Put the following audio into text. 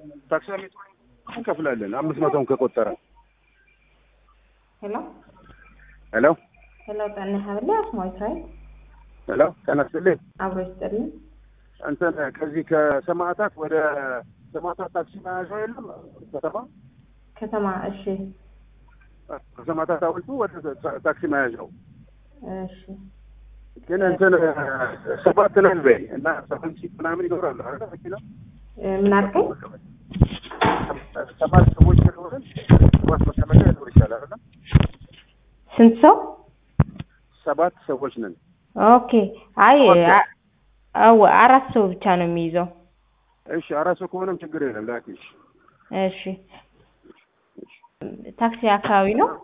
ታክሲ ቤት እንከፍላለን አምስት መቶን ከቆጠረ ሄሎ ሄሎ ሄሎ ጣና ሀብለ አስማዊት ራይት ሄሎ ተነስልኝ አብሮ ይስጥልኝ። እንትን ከዚህ ከሰማዕታት ወደ ሰማዕታት ታክሲ መያዣ የለም ከተማ ከተማ እሺ ከሰማዕታት ሐውልቱ ወደ ታክሲ መያዣው እሺ ግን እንትን ሰባት ነን በይ እና ሰቨን ሲት ምናምን ይኖራሉ አይደል መኪና እ ምን አልከኝ? ሰባት ሰዎች ስለሆንን ሰባት መቀመጫ ሊኖር ይቻላል አይደል ስንት ሰው? ሰባት ሰዎች ነን ኦኬ አይ አ- አዎ አራት ሰው ብቻ ነው የሚይዘው። እሺ አራት ሰው ከሆነም ችግር የለም ላኪ እሺ እሺ ታክሲ አካባቢ ነው